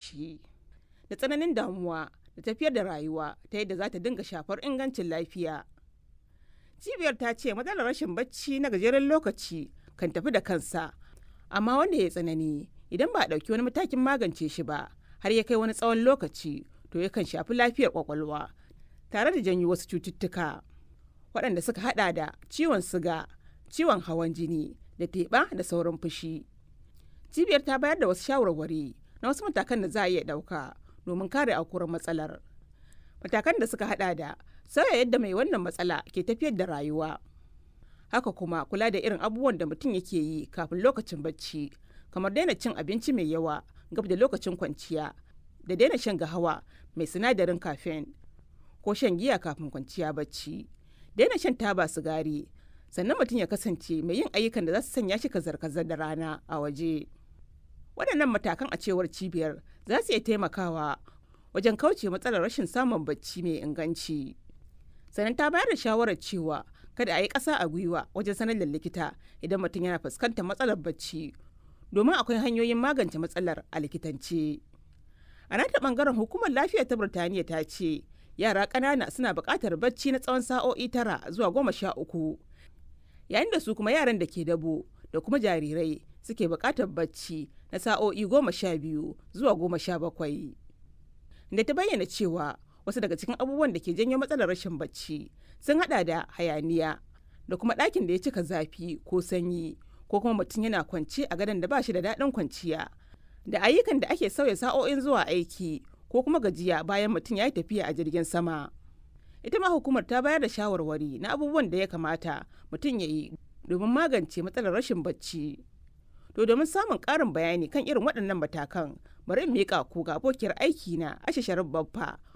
bacci da tsananin damuwa da tafiyar da rayuwa ta yadda za ta dinga shafar ingancin lafiya cibiyar ta ce matsalar rashin bacci na gajeren lokaci kan tafi da kansa amma wanda ya tsanani idan ba a ɗauki wani matakin magance shi ba har ya kai wani tsawon lokaci to yakan shafi lafiyar kwakwalwa tare da janyo wasu cututtuka waɗanda suka hada da ciwon siga ciwon hawan jini da teɓa da sauran fushi cibiyar ta bayar da wasu shawarwari na wasu matakan da za a iya ɗauka domin kare aukuwar matsalar matakan da suka hada da sauya yadda mai wannan matsala ke tafiyar da rayuwa haka kuma kula da irin abubuwan da mutum yake yi kafin lokacin bacci kamar daina cin abinci mai yawa gab da lokacin kwanciya da daina shan gahawa mai sinadarin caffeine ko shan giya kafin kwanciya bacci daina shan taba sigari sannan mutum ya kasance mai yin ayyukan da za su sanya shi kazar-kazar da rana a waje waɗannan matakan a cewar cibiyar za su iya taimakawa wajen kauce matsalar rashin samun bacci mai inganci sannan ta bayar da shawarar cewa kada a yi ƙasa a gwiwa wajen sanar da likita idan mutum yana fuskantar matsalar bacci domin akwai hanyoyin magance matsalar a likitance a nata bangaren hukumar lafiya ta birtaniya ta ce yara ƙanana suna buƙatar bacci na tsawon sa'o'i tara zuwa goma sha uku yayin da su kuma yaran da ke dabo da kuma jarirai suke buƙatar bacci na sa'o'i goma sha biyu zuwa goma sha bakwai da ta bayyana cewa wasu daga cikin abubuwan da ke janyo matsalar rashin bacci sun hada da hayaniya da kuma ɗakin da ya cika zafi ko sanyi ko kuma mutum yana kwance a gadon da ba shi da daɗin kwanciya da ayyukan da ake sauya sa'o'in zuwa aiki ko kuma gajiya bayan mutum ya yi tafiya a jirgin sama ita ma hukumar ta bayar da shawarwari na abubuwan da ya kamata mutum ya yi domin magance matsalar rashin bacci to domin samun ƙarin bayani kan irin waɗannan matakan bari in miƙa ku ga abokiyar aiki na ashe sharif babba